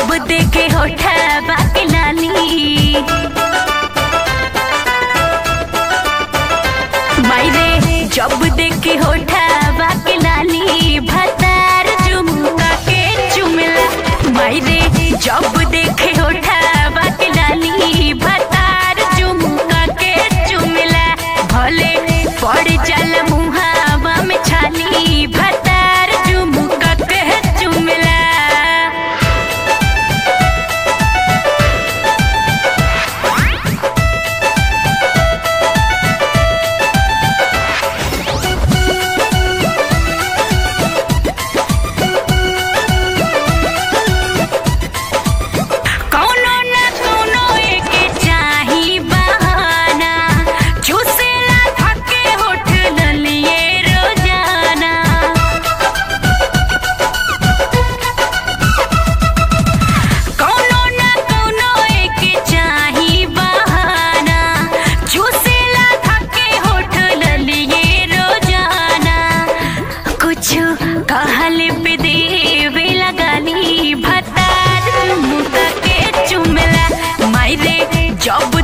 जब देखे होठा बाके लाली मायरे जब देखे होठा बाके लाली भतार झुमका के चुमला मायरे जब देखे होठा बाके लाली भतार झुमका के चुमला भले पड़ जल मुहावा में छाली भतार झुमका के चुमला कौनो न कौनो एके चाही बहाना चूसेला थके होठ ललिए रोजाना कौनो न कौनो एके चाही बहाना चूसेला थके होठ ललिए रोजाना कुछ कहल पे देवे लगानी भतार मुका के चुमला मायरे जब